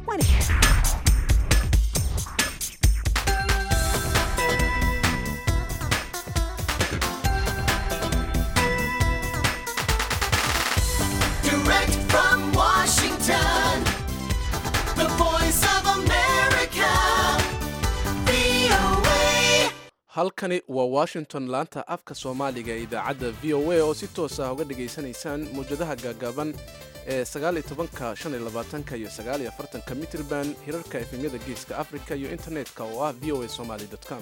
20. Direct from Washington, the voice of America, VOA. halkani waa washington laanta afka soomaaliga ee idaacadda v o a oo si toos ah uga dhegaysanaysaan mawjadaha gaagaaban ee ka iyo ka mitrban hirarka efemyada geeska africa iyo internetka oo ah v o a somaly com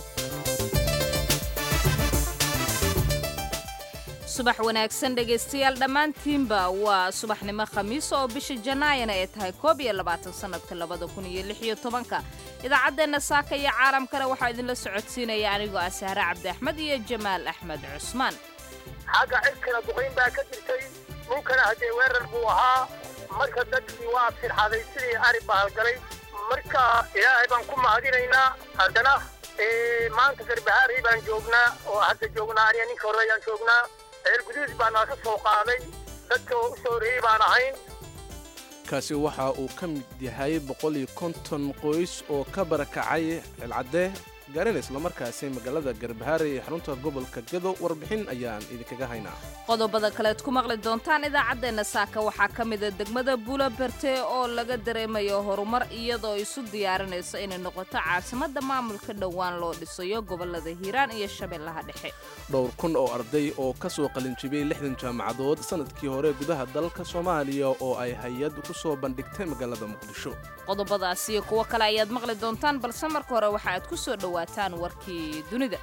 subax wanaagsan dhegaystayaal dhammaantiinba waa subaxnimo khamiis oo bisha janaayana ay tahay koob iyo labaatan sannadka labada kun iyo lix iyo tobanka idaacaddeenna saaka iyo caalamkana waxaa idinla socodsiinaya anigoo ah sahre cabdi axmed iyo jamaal axmed cusmaan xagga cirkana duqayn baa ka jirtay dhulkana haddee weerar buu ahaa marka dadkii waa firxaday sidii ari bahalgalay marka ilaahay baan ku mahadinaynaa haddana ee, maanta garbahaarey baan joognaa oo hadda joognaa aniga ninka hore ayaan joognaa ceel guduud baa naga soo qaaday dadka oo u soo horeeyey baan ahayn kaasi waxa uu ka mid yahay boqoliyo qoys oo ka barakacay cilcadde gaarina islamarkaasi magaalada garbahaare ee xarunta gobolka gedo warbixin ayaan idinkaga haynaa qodobada kaleed ku maqli doontaan idaacaddeenna saaka waxaa ka mida degmada buula berte oo laga dareemayo horumar iyadoo isu diyaarinayso inay noqoto caasimadda maamulka dhowaan loo dhisayo gobolada hiiraan iyo shabeellaha dhexe dhowr kun oo arday oo ka soo qalinjibiyey lixdan jaamacadood sannadkii hore gudaha dalka soomaaliya oo ay hay-ad ku soo bandhigtay magaalada muqdisho qodobadaas iyo kuwo kale ayaad maqli doontaan balse marka hore waxa aad ku soo dhowaataan warkii dunida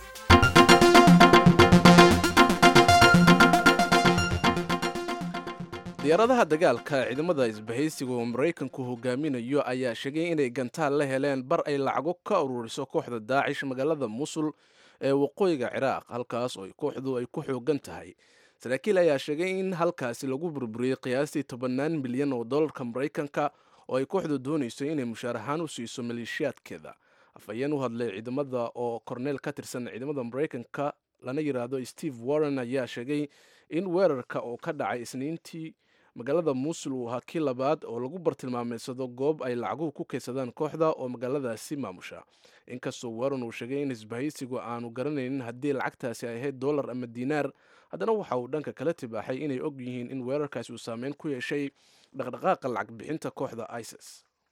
diyaaradaha dagaalka ciidamada isbahaysiga oo maraykanku hogaaminayo ayaa sheegay inay gantaal la heleen bar ay lacago ka ururiso kooxda daacish magaalada musul ee waqooyiga ciraaq halkaas oo kooxdu ay ku xoogan tahay saraakiil ayaa sheegay in halkaasi lagu burburiyey qiyaastii tobannaan milyan oo dollarka maraykanka oo ay kooxdu doonayso inay mushaar ahaan u siiso maleeshiyaadkeeda afhayeen u hadlay ciidamada oo korneel ka tirsan ciidamada maraykanka lana yidhaahdo steve warren ayaa sheegay in weerarka oo ka dhacay isniintii magaalada muusul uu ahaa kii labaad oo lagu bartilmaameysado goob ay lacaguhu ku kaydsadaan kooxda oo magaaladaasi maamusha inkastoo warren uu sheegay in isbahaysigu aanu garanaynin haddii lacagtaasi ay ahayd dollar ama diinaar haddana waxa uu dhanka kala tibaaxay inay og yihiin in weerarkaasi uu saameyn ku yeeshay dhaqdhaqaaqa lacag bixinta kooxda isis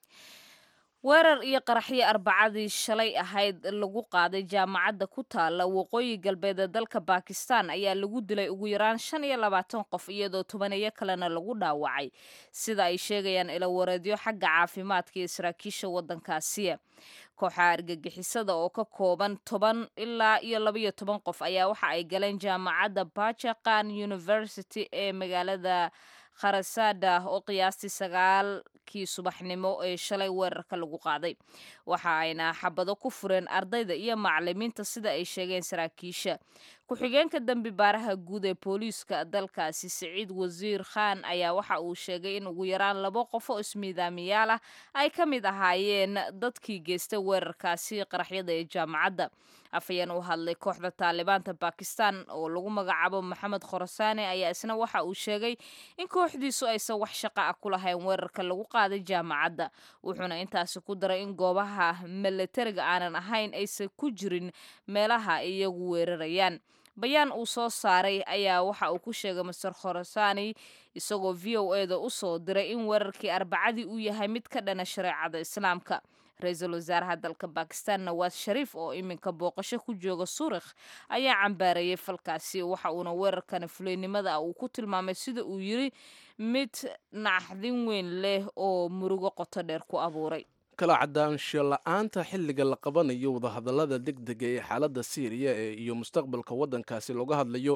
weerar iyo qaraxyo arbacadii shalay ahayd lagu qaaday jaamacadda ku taala waqooyi galbeed ee dalka bakistan ayaa lagu dilay ugu yaraan shan iyo labaatan qof iyadoo tobaneyo kalena lagu dhaawacay sida ay sheegayaan ilawareedyo xagga caafimaadka iyo saraakiisha waddankaasi kooxa argagixisada oo ka kooban toban ilaa iyo labaiyo toban qof ayaa waxa ay galeen jaamacadda bajakan university ee magaalada kharasada oo qiyaastii sagaalkii subaxnimo ee shalay weerarka lagu qaaday waxa ayna xabado ku fureen ardayda iyo macalimiinta sida ay sheegeen saraakiisha ku-xigeenka dembi baaraha guud ee booliiska dalkaasi siciid wasiir khan ayaa waxa uu sheegay in ugu yaraan labo qof oo ismiidaamiyaal ah ay ka mid ahaayeen dadkii geystay weerarkaasi qaraxyada ee jaamacadda afhayeen u hadlay kooxda taalibaanta bakistan oo lagu magacaabo maxamed khorasaane ayaa isna waxa uu sheegay in kooxdiisu aysan wax shaqa ah ku lahayn weerarka lagu qaaday jaamacadda wuxuuna intaasi ku daray in goobaha milatariga aanan ahayn aysan ku jirin meelaha iyagu weerarayaan bayaan uu soo saaray ayaa waxa uu ku sheegay master khorasani isagoo v o e da u soo diray in weerarkii arbacadii uu yahay mid ka dhana shareecada islaamka ra-iisul wasaaraha dalka bakistan nawaas shariif oo iminka booqasho ku jooga suurikh ayaa cambaareeyey falkaasi waxa uuna weerarkana fuleynimada ah uu ku tilmaamay sida uu yiri mid naxdin weyn leh oo murugo qoto dheer ku abuuray kala cadaansho la-aanta xilliga la qabanayo wadahadallada degdega ee xaaladda syriya ee iyo mustaqbalka waddankaasi looga hadlayo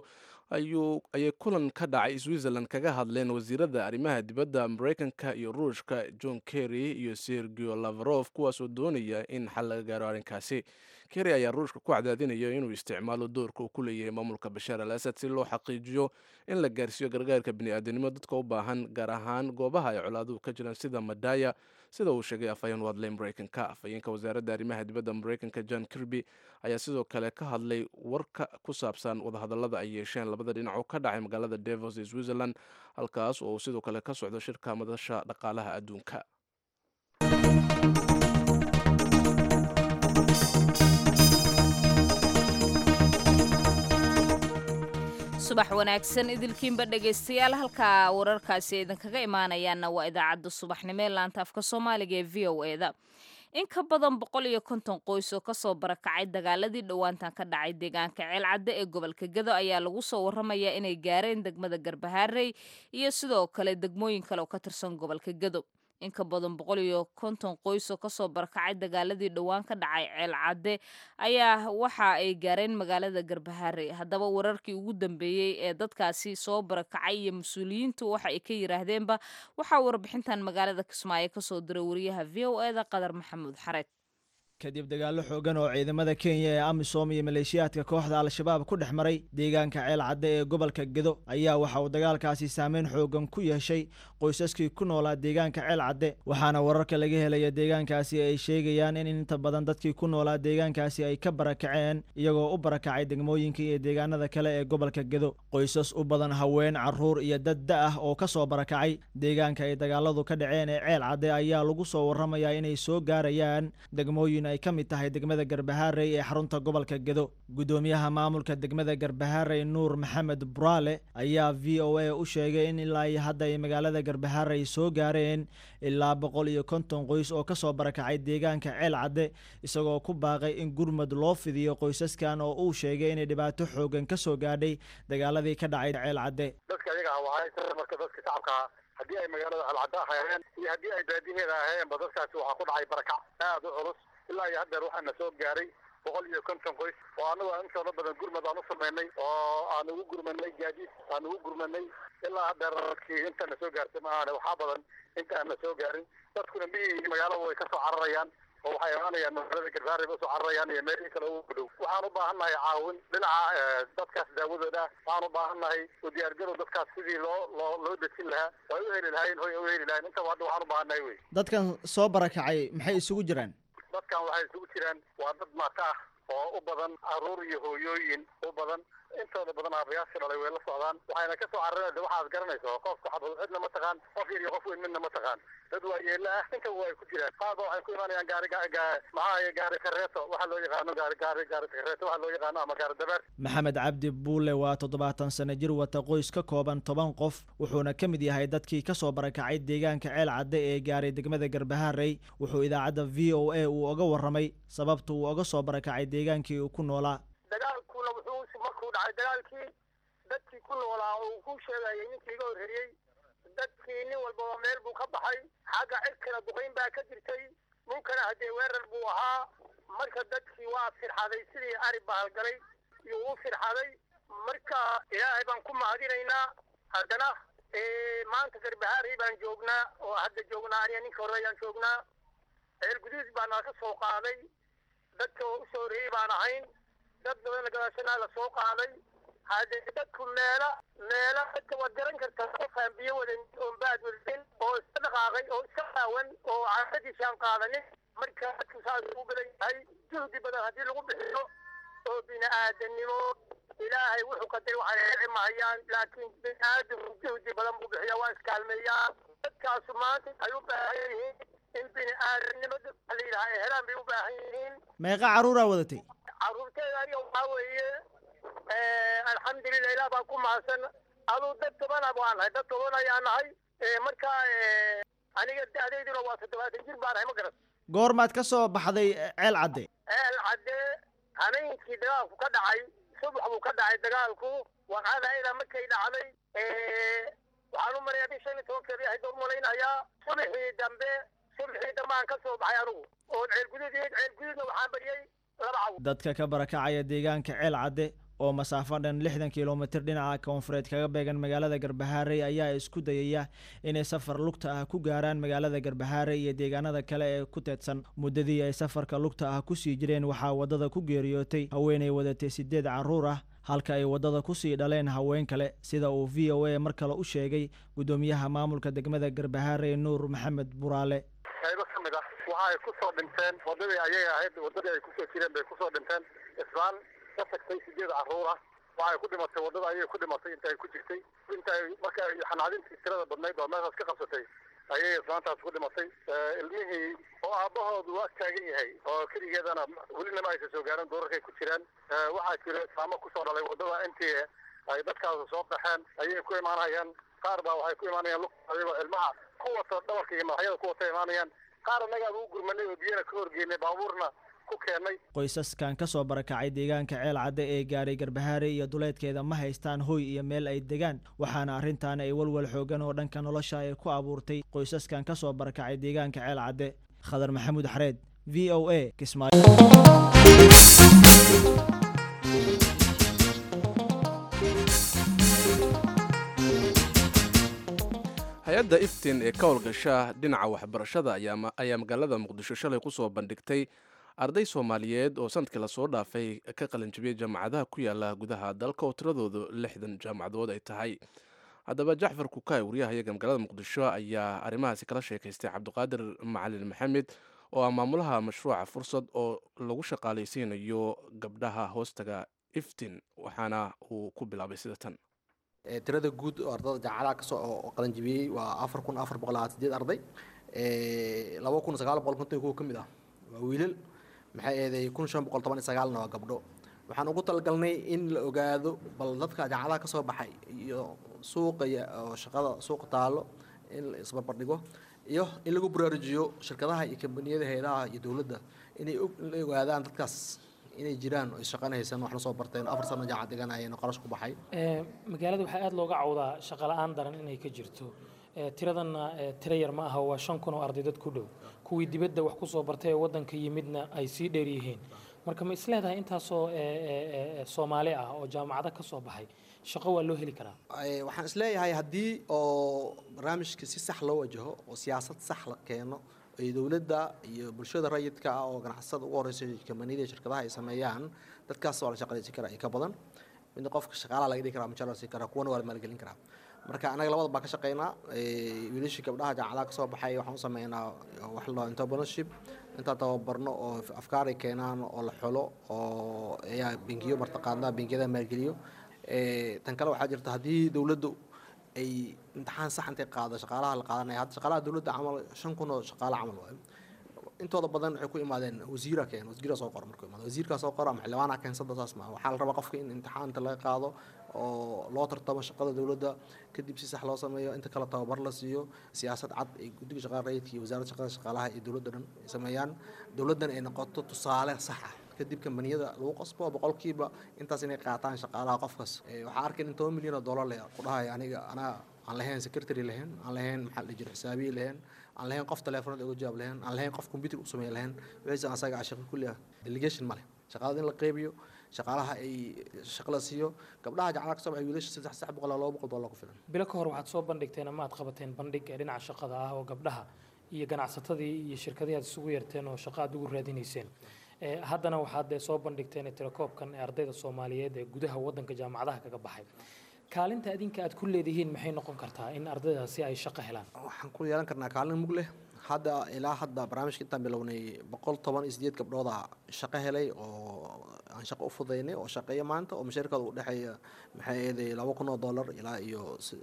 ayay kulan ka dhacay switzerland kaga hadleen wasiirada arrimaha dibadda maraykanka iyo ruushka john kerry iyo sergio lavrov kuwaasoo doonaya in xal laga gaaro arrinkaasi kerry ayaa ruushka ku cadaadinaya inuu isticmaalo doorka uu ku leeyahay maamulka bashaar al asad si loo xaqiijiyo in la gaarsiiyo gargaarka bini'aadanimo dadka u baahan gaar ahaan goobaha ay colaaduhu ka jiraan sida madaya sida uu sheegay afhayeen u hadlay maraykanka afhayeenka wasaaradda arrimaha dibadda maraykanka john kirby ayaa sidoo kale ka hadlay warka ku saabsan wadahadallada ay yeesheen labada dhinac oo ka dhacay magaalada davos ee switzerland halkaas oo uu sidoo kale ka socdo shirka madasha dhaqaalaha adduunka subax wanaagsan idilkiinba dhegaystayaal halkaa wararkaasi idinkaga imaanayaanna waa idaacadda subaxnimo ee laanta afka soomaaliga ee v o e da in ka badan boqol iyo konton qoys oo kasoo barakacay dagaaladii dhowaantan ka dhacay deegaanka ceelcadde ee gobolka gado ayaa lagu soo waramayaa inay gaareen degmada garbahaarey iyo sidoo kale degmooyin kale oo ka tirsan gobolka gado in ka badan boqol iyo konton qoys oo kasoo barakacay dagaaladii dhowaan ka dhacay ceelcadde ayaa waxa ay gaareen magaalada garbahaarey haddaba wararkii ugu dambeeyey ee dadkaasi soo barakacay iyo mas-uuliyiintu waxa ay ka yiraahdeenba waxaa warbixintan magaalada kismaayo kasoo diray wariyaha v o eda qadar maxamuud xareed kadib dagaallo xoogan oo ciidamada kenya ee amisom iyo maleeshiyaadka kooxda al-shabaab ku dhex maray deegaanka ceel cadde ee gobolka gedo ayaa waxa uu dagaalkaasi saameyn xoogan ku yeeshay qoysaskii ku noolaa deegaanka ceel cadde waxaana wararka laga helaya deegaankaasi ay sheegayaan in inta badan dadkii ku noolaa deegaankaasi ay ka barakaceen iyagoo u barakacay degmooyinka iyo deegaanada kale ee gobolka gedo qoysas u badan haween caruur iyo dad da ah oo kasoo barakacay deegaanka ay dagaaladu ka dhaceen ee ceel cadde ayaa lagu soo waramayaa inay soo gaarayaan degmooyin ay ka mid tahay degmada garbahaarey ee xarunta gobolka gedo guddoomiyaha maamulka degmada garbahaarey nuur maxamed buraale ayaa v o a u sheegay in ilaa iyo hadda ay magaalada garbahaarey soo gaareen ilaa boqol iyo konton qoys oo kasoo barakacay deegaanka ceel cadde isagoo ku baaqay in gurmud loo fidiyo qoysaskan oo uu sheegay inay dhibaato xoogan kasoo gaadhay dagaaladii ka dhacay ceel cadde dadka ayaga ah waxaa marka dadka shacabka ah haddii ay magaalada alcadda ahayeen iyo haddii ay baadiheeda ahayeenba dadkaasi waxaa ku dhacay barakac aada u culus ilaa iyo haddeer waxaana soo gaaray boqol iyo konton qoys oo anagu aan intooda badan gurmad aan u samaynay oo aan ugu gurmanay gaadiid aan ugu gurmanay ilaa haddeer dadkii intana soo gaartay maahan waxaa badan inta aan na soo gaarin dadkuna miyii iyo magaalada way kasoo cararayaan oo waxay imaanayaan magaalada garbaarey ba usoo cararayaan iyo meelihii kale ugu dhow waxaan u baahannahay caawin dhinaca dadkaas daawadooda waxaan u baahannahay u diyaargarow dadkaas sidii loo loo loo dejin lahaa way u heli lahayn hoy u heli lahayn intaba hadda waxaan u baahannahay wey dadkan soo barakacay maxay isugu jiraan dadkan waxay isugu jiraan waa dad maata ah oo u badan caruur iyo hooyooyin u badan intooda badan aabayaasha dhalay way la socdaan waxayna kasoo carareen waxaad garanaysa qofka xabad cidna ma taqaan qof yar iyo qof weyn midna ma taqaan dad waa yeela ah inta way ku jiraan qaarba waxay ku imaanayaan gaari maxaa gaari kareeto waxa loo yaqaano gaari gaari gaari kareeto waxa loo yaqaano ama gaari dabeer maxamed cabdi buule waa toddobaatan sano jir wata qoys ka kooban toban qof wuxuuna ka mid yahay dadkii kasoo barakacay deegaanka ceel cadde ee gaaray degmada garbahaarey wuxuu idaacadda v o a uu oga warramay sababta uu oga soo barakacay deegaankii uu ku noolaa dagaalkuna wuxuu markuu dhacay dagaalkii dadkii ku noolaa uu ku sheegayay ninkii iga horreeyey dadkii nin walbaba meel buu ka baxay xagga cirkana duqayn baa ka jirtay dhulkana haddee weerar buu ahaa marka dadkii waa firxaday sidii ari bahalgalay iyo uu firxaday marka ilaahay baan ku mahadinaynaa haddana maanta garbahaarey baan joognaa oo hadda joognaa aniga ninka horreeyaan joognaa ceel guduud baa nala ka soo qaaday dadka u soo horreeyey baan ahayn dad badan gadaashanaa la soo qaaday haddee dadku meela meela dadka waad garan kartaa qofaan biyo wadan oon baad wadanin oo iska dhaqaaqay oo iska qaawan oo caadadiisaan qaadanin marka dadku saas u badan yahay juhdi badan haddii lagu bixiyo oo bini aadamnimo ilaahay wuxuu qadaray waxay dhici mahayaan laakiin bini aadamku juhdi badan buu bixiyaa waa iskaalmeeyaa dadkaasu maanta ay u baahan yihiin in bini aadamnimo la yidhaha ay helaan bay u baahan yihiin meeqa carruuraa wadatay carruurteeda aniga waxaa weeye alxamdulilah ilaah baa ku mahadsan aduu dad toban ah baan nahay dad toban ayaa nahay marka aniga da'dayduna waa toddobaatan jir baan nahay ma garan goormaad ka soo baxday ceel cadde ceel cadde habeenkii dagaalku ka dhacay subax buu ka dhacay dagaalku waqadayda markay dhacday waxaan u marayaa bishan iyo tobankeeda yahay door malaynayaa subaxii dambe subaxii dambe aan ka soo baxay anigu oo ceel guduud iyo ceel guduudna waxaan bariyey laba caw dadka ka barakacaya deegaanka ceel cadde oo masaafo dhan lixdan kilomitir dhinaca koonfureed kaga beegan magaalada garbahaarey ayaa isku dayaya inay safar lugta ah ku gaaraan magaalada garbahaarey iyo deegaanada kale ee ku teedsan muddadii ay safarka lugta ah kusii jireen waxaa waddada ku geeriyootay haweenay wadatay sideed carruur ah halka ay waddada kusii dhaleen haween kale sida uu v o a mar kale u sheegay guddoomiyaha maamulka degmada garbahaarey nuur maxamed buraale qaybo ka mid ah waxa ay kusoo dhinteen waddadii ayay ahayd waddadii ay kusoo jireen bay kusoo dhinteen islaan ka tagtay sideed carruur ah waxay ku dhimatay waddada ayay ku dhimatay inta ay ku jirtay inta ay marka ay xanaadintii tirada badnayd oo meeshaas ka qabsatay ayay islaantaas ku dhimatay ilmihii oo aabbahoodu ag taagan yahay oo keligeedana welinama aysan soo gaarin duurarkay ku jiraan waxaa jira islaamo kusoo dhalay waddada intii ay dadkaas soo baxeen ayay ku imaanayaan qaar baa waxay ku imaanayaan lug ayagoo ilmaha ku wata dhabarka iyo madaxyada ku wata imaanayaan qaar annagaa ugu gurmanay oo biyana ka horgeynay baabuurna ku keennay qoysaskan ka soo barakacay deegaanka ceel cadde ee gaaray garbahaare iyo duleedkeeda ma haystaan hoy iyo meel ay degaan waxaana arrintan ay walwal xoogan oo dhanka nolosha ay ku abuurtay qoysaskan ka soo barakacay deegaanka ceel cadde khadar maxamuud xareed v o a kismaayo hay-adda iftin ee ka howlgasha dhinaca waxbarashada ayaa magaalada muqdisho shalay kusoo bandhigtay arday soomaaliyeed oo sanadkii lasoo dhaafay ka qalinjibiyey jaamacadaha ku yaala gudaha dalka oo tiradoodu lixdan jaamacadood ay tahay haddaba jacfar kukaay waryahayaga magaalada muqdisho ayaa arrimahaasi kala sheekaystay cabdiqaadir macalin maxamed oo ah maamulaha mashruuca fursad oo lagu shaqaalaysiinayo gabdhaha hoostaga iftin waxaana uu ku bilaabay sida tan tirada guud oo ardada jaamacadaha kasoo oo qalanjibiyey waa afar kun afar boqol labaatan sideed arday laba kun sagaal boqol konton kuwa ka mid ah waa wiilal maxay eeday kun shan boqol toban iyo sagaalna waa gabdho waxaan ugu talagalnay in la ogaado bal dadka jaamacadaha kasoo baxay iyo suuqa oo shaqada suuqa taalo in la isbarbardhigo iyo in lagu baraarujiyo shirkadaha iyo kambaniyada hay-adaha iyo dowladda inay la ogaadaan dadkaas inay jiraan oo isshaqanaysan wax lasoo barteen afar sano jaamacad dhiganayeen oo qarash ku baxay magaalada waxaa aada looga cawdaa shaqo la-aan daran inay ka jirto tiradanna tiro yar ma aha waa shan kun oo arday dad ku dhow kuwii dibadda wax kusoo bartay ee waddanka yimidna ay sii dheer yihiin marka ma isleedahay intaasoo soomaali ah oo jaamacado ka soo baxay shaqo waa loo heli karaa waxaan isleeyahay haddii oo barnaamijka si sax loo wajaho oo siyaasad sax la keeno ay dowladda iyo bulshada rayidka ah oo ganacsada ugu horeysa kambaniyada iyo shirkadaha ay sameeyaan dadkaas waa la shaqalaysan karaa iyo ka badan midna qofka shaqaalaha laga dhigi karaa mujaar la siin karaa kuwana waa la maalgelin karaa marka anaga labada baa ka shaqeynaa wiilashii gabdhaha jaamacadaha kasoo baxay waxaan u sameynaa wax la entrepreneurship intaan tababarno oo afkaar ay keenaan oo la xulo oo ayaa bengiyo martaqaadnaa bengiyada maalgeliyo tan kale waxaa jirta haddii dowladdu ay imtixaan sax intay qaado shaqaalaha la qaadanaya hadda shaqaalaha dowladda camal shan kun oo shaqaale camal waayo intooda badan waxay ku imaadeen wasiira keen wasiira soo qora markuu imaado wasiirkaa soo qora ama xildhibaana keensada saas maa waxaa la rabaa qofka in imtixaanta laga qaado oo loo tartamo shaqada dowladda kadib si sax loo sameeyo inta kale tababar la siiyo siyaasad cad ay guddiga shaqada rayidka iyo wasaaradda shaqada shaqaalaha iyo dowladda dhan ay sameeyaan dowladdan ay noqoto tusaale sax ah kadib kambaniyada lagu qasbo boqolkiiba intaas inay qaataan shaqaalaha qofkaas waxaa arkay in toban milyan oo dollar leh ku dhahay aniga anaa aan lahayn secretary lahayn aan lahayn maxaa la jiro xisaabiye lahayn aan lahayn qof telefoonada uga jawaab lahayn aan lahayn qof computer u sameey lahayn wixiisa asaga shaqo kulli ah delegation ma leh shaqada in la qeybiyo shaqaalaha ay shaqo la siiyo gabdhaha jacala kasoo baxay wiilasha saddex saddex boqol laba boqol dollar ku filan bilo ka hor waxaad soo bandhigteen ama aad qabateen bandhig ee dhinaca shaqada ah oo gabdhaha iyo ganacsatadii iyo shirkadihii aad isugu yeerteen oo shaqo aad ugu raadinayseen haddana waxaad soo bandhigteen tirakoobkan ee ardayda soomaaliyeed ee gudaha waddanka jaamacadaha kaga baxay kaalinta adinka aad ku leedihiin maxay noqon kartaa in ardaydaasi ay shaqo helaan waxaan ku yeelan karnaa kaalin mug leh hadda ilaa hadda barnaamijka intaan bilownay boqol toban iyo sideed gabdhooda shaqo helay oo aan shaqo u fudaynay oo shaqeeya maanta oo mashaarkooda u dhexeeya maxay eeday laba kun oo dollar ilaa iyo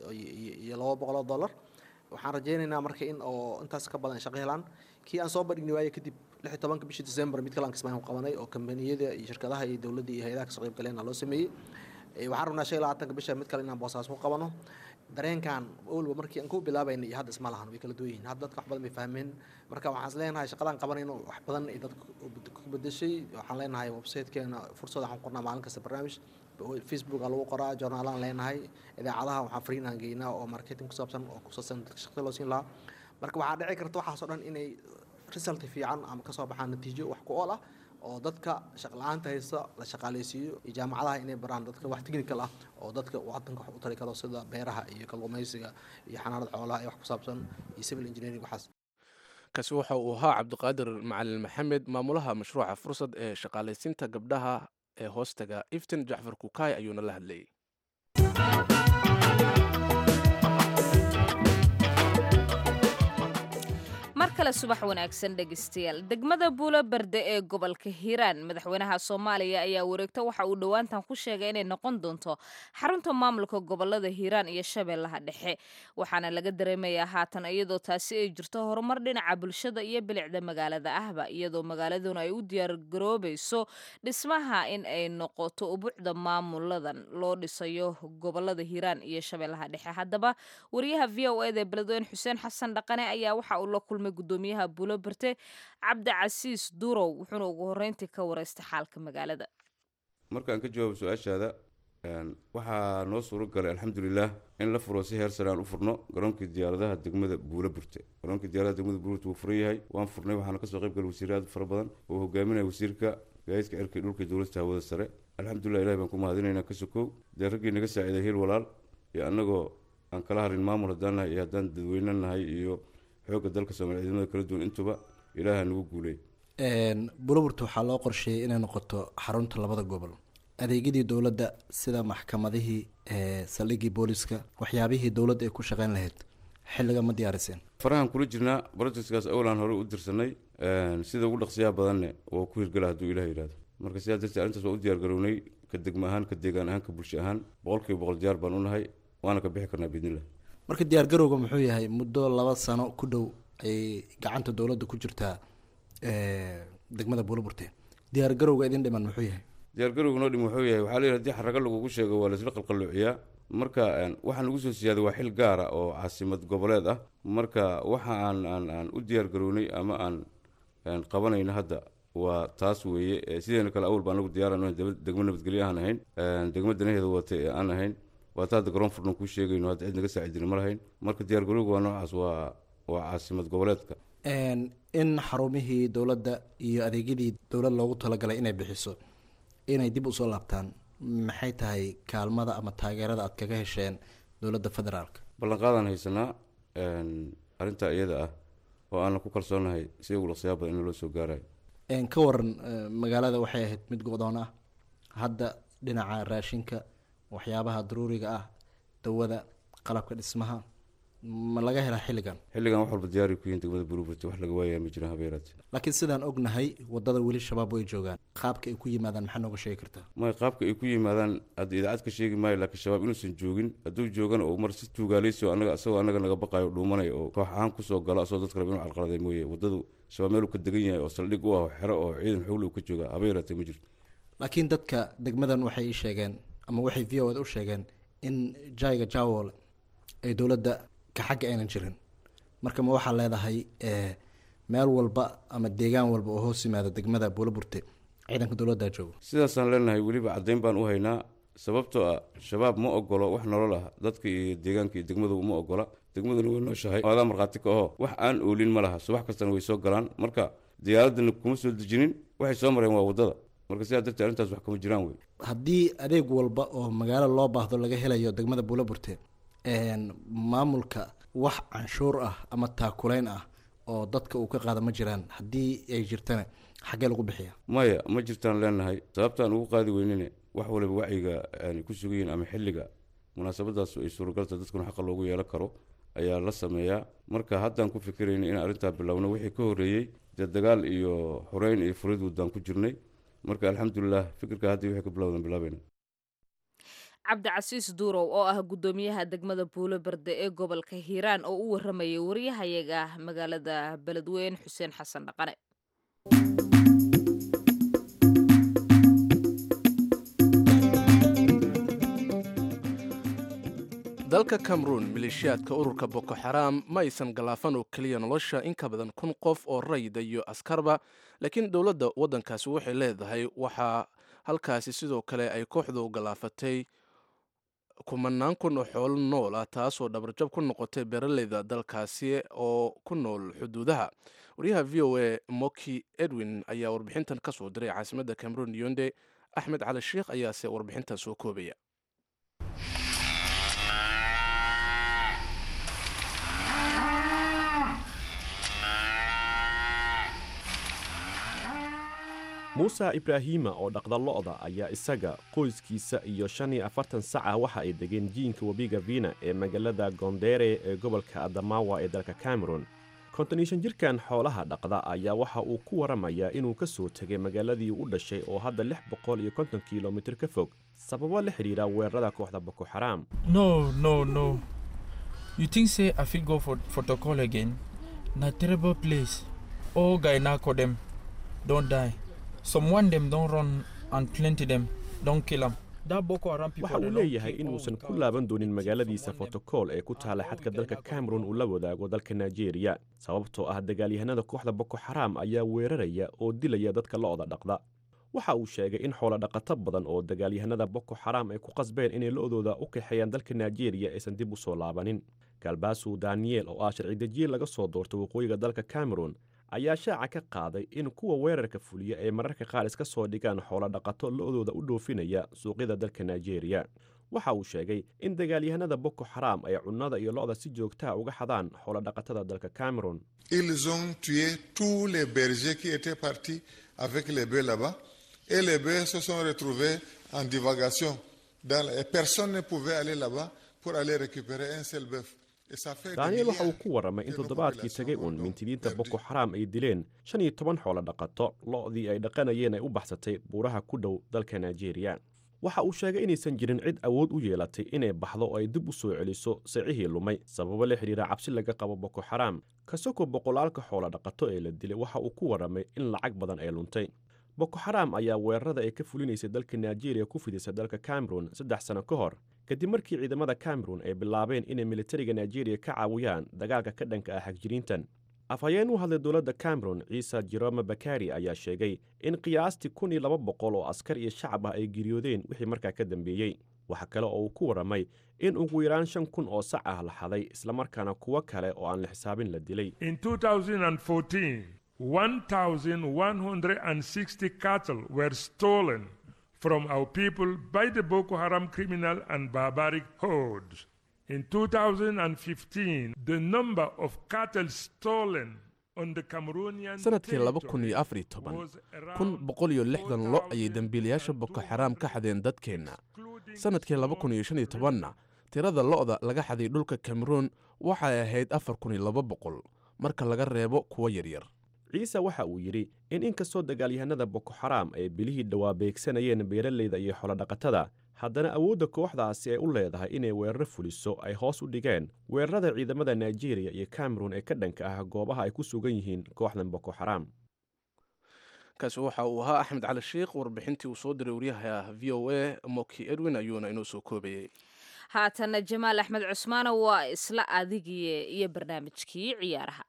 iyo laba boqol oo dollar waxaan rajaynaynaa marka in oo intaas ka badan shaqo helaan kii aan soo bandhigni waaye kadib lix iyo tobanka bishii december mid kale aan kismaayo qabanay oo kambaniyada iyo shirkadaha iyo dowladda iyo hay-adaha kasoo qayb galeenna loo sameeyey waxaan rabnaa shan iyo labaatanka bisha mid kale inaan boosaas ku qabano dareenkan walba markii aan ku bilaabayna iyo hadda isma lahan way kala duwan yihiin hadda dadka wax badan bay fahmeen marka waxaan is leenahay shaqadaan qabanayno wax badan ay dadka ku bedeshay waxaan leenahay websitekeena fursad waxaan qornaa maalin kasta barnaamij facebook aa lagu qoraa journaalaan leenahay idaacadaha waxaan fariin aan geynaa oo marketing ku saabsan oo ku saabsan dadka shaqada loo siin lahaa marka waxaa dhici karta waxaas oo dhan inay result fiican ama kasoo baxaan natiijo wax ku ool ah oo dadka shaqla-aanta haysta la shaqaaleysiiyo iyo jaamacadaha inay baraan dadka wax technical ah oo dadka wadanka wax u tari karo sida beeraha iyo kalluumaysiga iyo xanaanada xoolaha iyo wax ku saabsan iyo civil engineering waxaas kaasi waxa uu ahaa cabdiqaadir macalin maxamed maamulaha mashruuca fursad ee shaqaalaysiinta gabdhaha ee hoostaga iftin jacfar kukaay ayuuna la hadlayay marka kale subax wanaagsan dhegeystayaal degmada buulo berde ee gobolka hiiraan madaxweynaha soomaaliya ayaa wareegta waxa uu dhowaantan ku sheegay inay noqon doonto xarunta maamulka gobolada hiiraan iyo shabeellaha dhexe waxaana laga dareemayaa haatan iyadoo taasi ay jirto horumar dhinaca bulshada iyo bilicda magaalada ahba iyadoo magaaladuna ay u diyaargaroobayso dhismaha in ay noqoto ubuucda maamuladan loo dhisayo gobolada hiiraan iyo shabeellaha dhexe haddaba wariyaha v o eda beledweyne xuseen xasan dhaqane ayaa waxa uu la kulmay gudoomiyaha buulo berte cabdicasiis durow wuxuuna ugu horreyntii ka wareystay xaalka magaalada markaan ka jawaabo su-aashaada waxaa noo suuro galay alxamdulilah in la furo si heer sare aan u furno garoonkii diyaaradaha degmada buulo burte garoonkii diyaaradaha degmada buulo burte wuu furan yahay waan furnay waxaana kasoo qayb galay wasiir aad fara badan oo hogaaminaya wasiirka gaadiidka cirka iyo dhulka dowladda hawada sare alxamdulilah ilahi baan ku mahadinaynaa ka sokow dee raggii naga saaciiday hiil walaal iyo annagoo aan kala harin maamul haddaan nahay iyo haddaan dadweyne nahay iyo xoogga dalka soomaaliya ciidamada kala duwan intuba ilaaha nagu guuley buloburta waxaa loo qorsheeyay inay noqoto xarunta labada gobol adeegyadii dowladda sida maxkamadihii saldhigii booliska waxyaabihii dowladda ay ku shaqeyn lahayd xilliga ma diyaariseen farahan kula jirnaa brojectkaas awlaan hore u dirsanay sida ugu dhaqsiyaha badanne waa ku hirgala hadduu ilaah yidhahdo marka sidaa darteed arrintaas waa u diyaargarownay ka degmo ahaan ka deegaan ahaan ka bulsho ahaan boqolkiiba boqol diyaar baan u nahay waana ka bixi karnaa biidnillah marka diyaargarowga muxuu yahay muddo laba sano ku dhow ay gacanta dowladda ku jirtaa degmada buuloburte diyaargarowga idin dhiman muxuu yahay diyaargarowga noo dhim wuxuu yahay waxaa la yidhi hadii xaraga lagugu sheego waa laisla qalqalloociyaa marka waxaa nagu soo siyaaday waa xil gaara oo caasimad goboleed ah marka waxa aan aan aan u diyaargarownay ama aan qabanayno hadda waa taas weeye sideena kale awal baa anagu diyaaran degmo nabadgelyo aan ahayn degmo danaheeda wata ee aan ahayn waata hadda garoon furnan kuu sheegayno hadda cid naga saacidin ma lahayn marka diyaargarowga waa noocaas waa waa caasimad goboleedka in xarumihii dowladda iyo adeegyadii dowlad loogu talagalay inay bixiso inay dib usoo laabtaan maxay tahay kaalmada ama taageerada aad kaga hesheen dowladda federaalka ballanqaadaan haysanaa arrintaa iyada ah oo aanan ku kalsoonahay si ugu dhaqsiyaa badan in loo soo gaarayo ka waran magaalada waxay ahayd mid go-doon ah hadda dhinaca raashinka waxyaabaha daruuriga ah dawada qalabka dhismaha ma laga helaa xilligan xilligan wax walba diyaari ku yihin degmada buruburti wax laga waayaa ma jiraan habeeraate laakiin sidaan ognahay wadada weli shabaab way joogaan qaabka ay ku yimaadaan maxaa nooga sheegi kartaa may qaabka ay ku yimaadaan hadda idaacad ka sheegi maayo laakiin shabaab inuusan joogin hadduu joogana oo mar si tuugaaleysi oo anaga isagoo anaga naga baqayo dhuumanaya oo koox ahaan kusoo galo asagoo dadka raba inuu calqaladay mooye waddadu shabaab meel uu ka degan yahay oo saldhig u ah oo xero oo ciidan xoogla uu ka jooga habeeraate ma jirto laakiin dadka degmadan waxay ii sheegeen ama waxay v o d u sheegeen in jaiga jawol ay dowladda ka xagga aynan jirin marka ma waxaa leedahay meel walba ama deegaan walba oo hoos yimaada degmada buulaburte ciidanka dowladda joogo sidaasaan leenahay weliba caddayn baan u haynaa sababtoo ah shabaab ma ogolo wax nolol ah dadka iyo deegaanka iyo degmadu uma ogola degmaduna way nooshahay adaa markhaati ka aho wax aan oolin ma laha subax kastana way soo galaan marka diyaaradana kuma soo dejinin waxay soo mareen waa waddada marka sidaa darteed arrintaas wax kama jiraan wey haddii adeeg walba oo magaalo loo baahdo laga helayo degmada buulaburte maamulka wax canshuur ah ama taakulayn ah oo dadka uu ka qaada ma jiraan haddii ay jirtana xaggee lagu bixiya maya ma jirtaan leenahay sababtaan ugu qaadi weynine wax waliba wacyiga aanay ku sugayiin ama xilliga munaasabadaas ay suuragalta dadkuna xaqa loogu yeelan karo ayaa la sameeyaa marka haddaan ku fikirayna in arrintaa bilowno wixii ka horreeyey dee dagaal iyo xoreyn iyo furid waddaan ku jirnay marka alxamdulilah fikirka haddii wixii ka bilowdan bilaabayna cabdicasiis duurow oo ah guddoomiyaha degmada buulo berde ee gobolka hiiraan oo u waramayay wariyahayaga magaalada beledweyne xuseen xasan dhaqane dalka cameroun maleeshiyaadka ururka boko xaraam ma aysan galaafan oo keliya nolosha in ka badan kun qof oo rayida iyo askarba laakiin dowladda waddankaasi waxay leedahay waxaa halkaasi sidoo kale ay kooxdu galaafatay kumanaan kun oo xoolo nool ah taasoo dhabarjab ku noqotay beeraleyda dalkaasi oo ku nool xuduudaha wariyaha v o a moki edwin ayaa warbixintan ka soo diray caasimadda cameroun yonde axmed cali sheikh ayaase warbixintan soo koobaya muuse ibraahima oo dhaqda lo'da ayaa isaga qoyskiisa iyo shan iyo afartan sac ah waxa ay degeen jiinka webiga vina ee magaalada gondere ee gobolka adamawa ee dalka cameron konton iyo shan jirkan xoolaha dhaqda ayaa waxa uu ku waramayaa inuu ka soo tegay magaaladii u dhashay oo hadda lix boqol iyo konton kilomitir ka fog sababo la xidhiidha weerarada kooxda boko xaraam No, no, no. You think say I fit go for protocol again? Na terrible place. All guy narco them don't die. Some one them don't run and plenty them don't kill them. That Boko Haram people. waxa they uu don't leeyahay kill all inuusan ku cows. laaban doonin magaaladiisa fotokool ee ku taala xadka dalka cameron uu la wadaago dalka nigeria sababtoo ah dagaalyahanada kooxda boko xaraam ayaa weeraraya oo dilaya dadka lo'da dhaqda waxa uu sheegay in xoolo dhaqato badan oo dagaalyahanada boko xaraam ay ku qasbeen inay lo'dooda u kaxeeyaan dalka nigeria aysan dib u soo laabanin galbaasu daniel oo ah sharci dejiye laga soo doortay waqooyiga dalka cameron ayaa shaaca ka qaaday in kuwa weerarka fuliya ay mararka qaar iska soo dhigaan xoolo dhaqato lo'dooda u dhoofinaya suuqyada dalka nigeria waxa uu sheegay in dagaalyahanada boko xaraam ay cunnada iyo lo'da si joogtaa uga xadaan xoolo dhaqatada dalka cameron Ils ont tué tous les bergers qui étaient partis avec les bœufs là-bas. Et les bœufs se sont retrouvés en divagation. Dans la- et personne ne pouvait aller là-bas pour aller récupérer un seul bœuf. Et ça fait des daniel waxa uu milliards ku warramay in de nos toddobaadkii tagay uun mintidiinta boko xaraam ay dileen shan iyo toban xoolo dhaqato lo'dii ay dhaqanayeen ay u baxsatay buuraha ku dhow dalka nigeria waxa uu sheegay inaysan jirin cid awood u yeelatay inay baxdo oo ay dib u soo celiso sicihii lumay sababo la xidhiira cabsi laga qabo boko xaraam kasoko boqolaalka xoolo dhaqato ee la dilay waxa uu ku warramay in lacag badan ay luntay boko xaraam ayaa weerarada ay ka fulinaysay dalka nigeria ku fidisay dalka cameron saddex sano ka hor kadib markii ciidamada cameron ay bilaabeen inay militariga nigeria ka caawiyaan dagaalka ka dhanka ah xagjiriintan afhayeen u hadlay dowladda cameron ciise jerome bakari ayaa sheegay in qiyaastii kun iyo laba boqol oo askar iyo shacab ah ay geeriyoodeen wixii markaa ka dambeeyey waxa kale oo uu ku warramay in ugu yaraan shan kun oo sac ah la xaday islamarkaana kuwo kale oo aan la xisaabin la dilay In 2014, 1,160 cattle were stolen from our people by the Boko Haram criminal and barbaric hordes. In 2015, the number of cattle stolen on the Cameroonian sanadkii laba kun territory iyo afar iyo toban was kun around boqol iyo lixdan lo ayay dembiilayaasha boko xaraam ka xadeen dadkeenna sanadkii laba kun iyo shan iyo tobanna tirada lo'da laga xaday dhulka cameroon waxay ahayd afar kun iyo laba boqol marka laga reebo kuwo yaryar ciise waxa uu yidhi in inkastoo dagaalyahanada boko xaraam ay bilihii dhowaa beegsanayeen beeralayda iyo xoolodhaqatada haddana awoodda kooxdaasi ay u leedahay inay weeraro fuliso ay hoos u dhigeen weerarada ciidamada nigeria iyo cameron ee ka dhanka ah goobaha ay ku sugan yihiin kooxdan boko xaraam kaasi waxa uu ahaa axmed cali sheikh warbixintii uu soo diray wariyaha v o a moki edwin ayuuna inoo soo koobayey haatana jamaal axmed cusmaane waa isla adigii iyo barnaamijkii ciyaaraha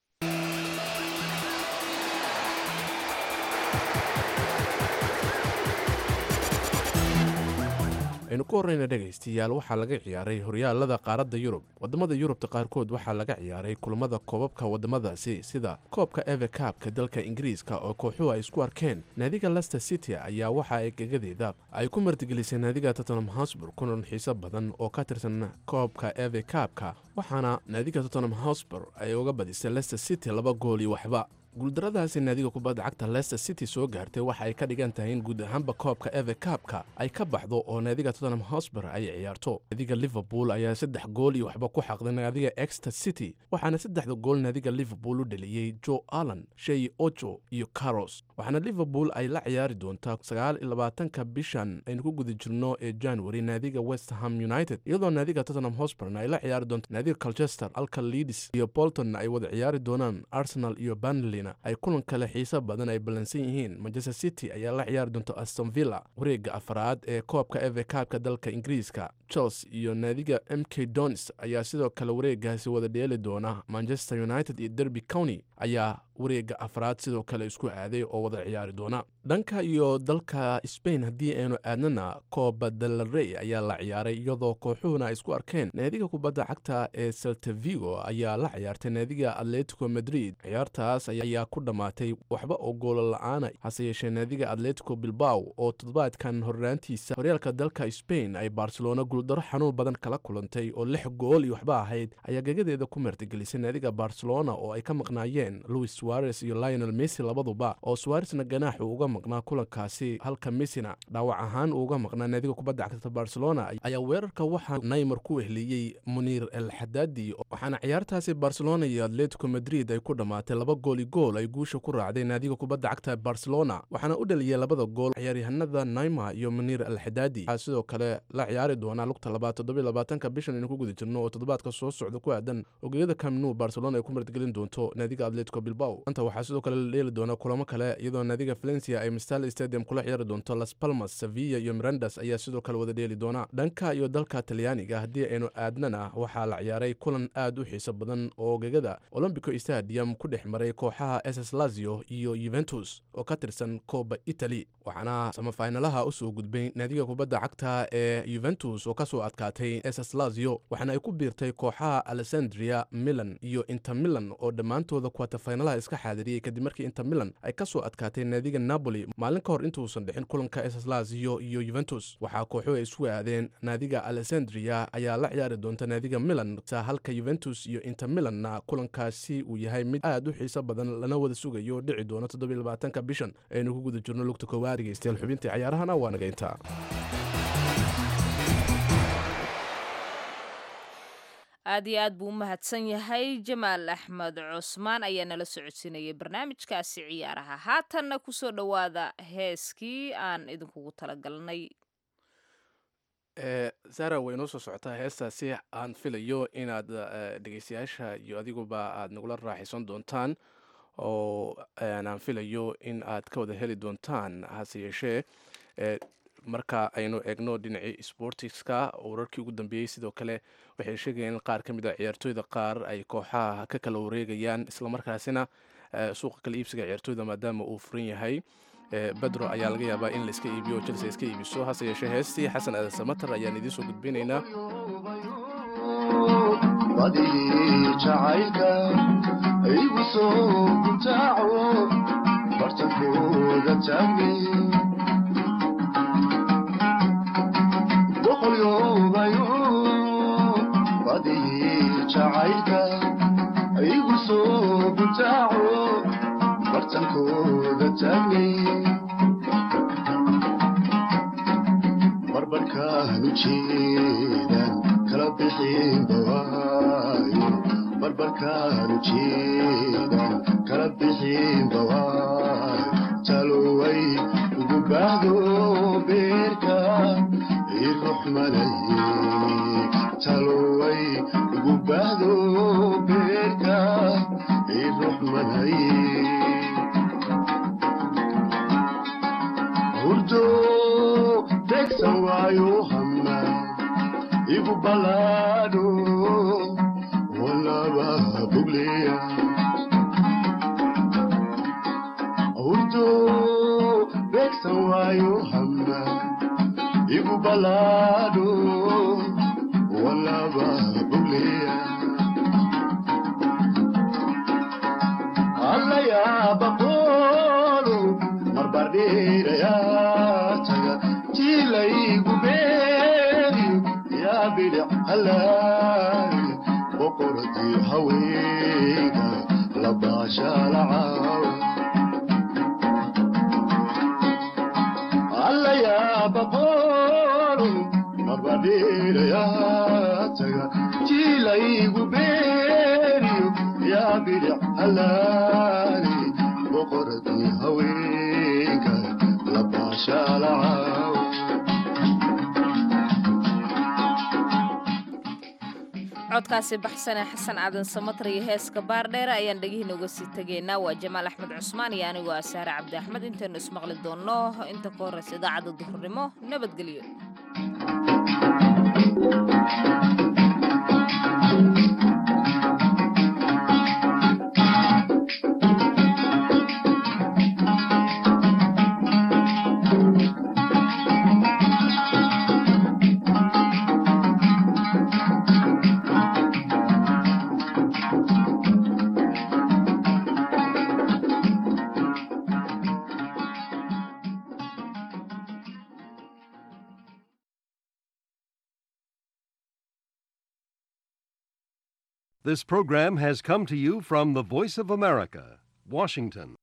aynu ku horreyna dhegaystayaal waxaa laga ciyaaray horyaalada qaaradda yurub waddamada yurubta qaarkood waxaa laga ciyaaray kulamada koobabka waddamadaasi sida koobka eve kaabka dalka ingiriiska oo kooxuhu ay isku arkeen naadiga lester city ayaa waxa ay gegadeeda ay ku martigelisay naadiga tottenham hosbur kulan xiiso badan oo ka tirsan koobka eve kaabka waxaana naadiga tottenham hosbur ay uga badisay lester city laba gool iyo waxba guuldaradaasi naadiga kubadda cagta lester city soo gaartay waxa ay ka dhigan tahay in guud ahaanba koobka eve kaabka ay ka baxdo oo naadiga tottenham hosber ay ciyaarto naadiga liverpool ayaa saddex gool iyo waxba ku xaqday naadiga exter city waxaana saddexda gool naadiga liverpool u dhaliyey joe allan shey ojo iyo caros waxaana liverpool ay la ciyaari doontaa sagaal iyo labaatanka bishan aynu ku guda jirno ee january naadiga west ham united iyadoo naadiga tottenham hosperna ay la ciyaari doonto naadiga colchester alka leeds iyo bolton ay wada ciyaari doonaan arsenal iyo banley ay kulan kale xiiso badan ay ballansan yihiin manchester city ayaa la ciyaari doonta aston villa wareega afraad ee koobka eve kaabka dalka ingiriiska chelsea iyo naadiga m k donis ayaa sidoo kale wareegaasi wada dheeli doona manchester united iyo derby county ayaa wareega afraad sidoo kale isku aaday oo wada ciyaari doona dhanka iyo dalka spain haddii aynu aadnana kooba delarey ayaa la ciyaaray iyadoo kooxuhuna ay isku arkeen naadiga kubadda cagta ee seltavigo ayaa la ciyaartay naadiga atletico madrid ciyaartaas ayaa ku dhammaatay waxba oo goolo la-aana hase yeeshee naadiga atletico bilbaw oo toddobaadkan horraantiisa horyaalka dalka spain ay barcelona guuldaro xanuun badan kala kulantay oo lix gool iyo waxba ahayd ayaa gegadeeda ku martigelisay naadiga barcelona oo ay ka maqnaayeen maqnayn louis suares iyo lionel messi labaduba oo suaresna ganaax uu uga maqnaa kulankaasi halka messina dhaawac ahaan uu uga maqnaa naadiga kubadda cagta barcelona ayaa weerarka waxaa naymar ku wehliyey muniir el xadaadi waxaana ciyaartaasi barcelona iyo atletico madrid ay ku dhammaatay laba gooli gool ay guusha ku raacday naadiga kubadda cagta barcelona waxaana u dhaliyey labada gool ciyaaryahanada naymar iyo muniir el xadaadi waxaa sidoo kale la ciyaari doonaa lugta labaad toddobiy labaatanka bishan aynu ku guda jirno oo toddobaadka soo socda ku aadan ogeyada camnu barcelona ay ku martgelin doonto naadiga atletico bilbao anta waxaa sidoo kale la dheeli doona kulamo kale iyadoo naadiga valencia ay mistal stadium kula ciyaari doonto las palmas sevilla iyo mirandas ayaa sidoo kale wada dheeli doona dhanka iyo dalka talyaaniga haddii aynu aadnana waxaa la ciyaaray kulan aad u xiiso badan oo gegada olombico stadium ku dhex maray kooxaha ss lazio iyo yuventus oo ka tirsan kooba italy waxaana samafaynalaha usoo gudbay naadiga kubadda cagta ee yuventus oo kasoo adkaatay ss lazio waxaana ay ku biirtay kooxaha alessandria milan iyo inter milan oo dhammaantooda kuwatafaynalaha iska xaadiriyey kadib markii inter milan ay kasoo adkaatay naadiga napoli maalin ka hor intuusan dhixin kulanka ss lazio iyo yuventus waxaa kooxuhu ay isu aadeen naadiga alessandria ayaa la ciyaari doonta naadiga milan halka yuventus iyo inter milanna kulankaasi uu yahay mid aad u xiiso badan lana wada sugayo dhici doono toddobylabaatanka bishan aynu ku guda jirno lugta koowaad dhegeystayaal xubintii cayaarahana waa naga intaa aad iyo aad buu u mahadsan yahay jamaal axmed cusmaan ayaa nala socodsiinayay barnaamijkaasi ciyaaraha haatanna kusoo dhowaada heeskii aan idinkugu talagalnay zara way noo soo socotaa heestaasi aan filayo inaad dhegeystayaasha iyo adiguba aad nagula raaxaysan doontaan oo aan filayo in aad ka wada heli doontaan hase yeeshee marka aynu eegno dhinacii sportiska wararkii ugu dambeeyey sidoo kale waxay sheegayeen in qaar ka mid a ciyaartooyda qaar ay kooxaha ka kala wareegayaan islamarkaasina suuqa kala iibsiga ciyaartooyda maadaama uu furan yahay bedro ayaa laga yaabaa in laiska iibiyo oo chelsea iska iibiso hase yeeshee heestii xasan aadan samater ayaan idiin soo gudbinaynaa badii jacaylka igu soo gutaaco bartankooda taagni boqolyoobayo badii jacaylka igu soo gutaaco bartankooda taagni barbarkaanu jeedan kala bixin bawaayo barbarkaanu jeedan kala bixin bawaayo taloway ugu baahdo beerka iruxmanaye taloway ugu baahdo beerka iruxmanaye hurdo tegsan waayo hama igu balaadho walaba bugleya hurdo tegsan waayo hama igu balaadho walaba bugleya allayaabaqoolo marbardheerayaa taga tiilaygu beeriyo yaa bidhic halaay boqoradii haweenka labaashaalacaawa allayaabaqoolo marbardheerayaa taga tiilaygu beeriyo yaa bidhic halaali boqoradii haweenka labaashaalacaawa codkaasi baxsane xasan aadan samatar iyo heeska baardheere ayaan dhegihiina uga sii tegaynaa waa jamaal axmed cusmaan iyo anigoo ah saare cabdi axmed intaynu ismaqli doonno inta ka horreysa idaacadda duhurnimo nabadgelyo This program has come to you from the Voice of America, Washington.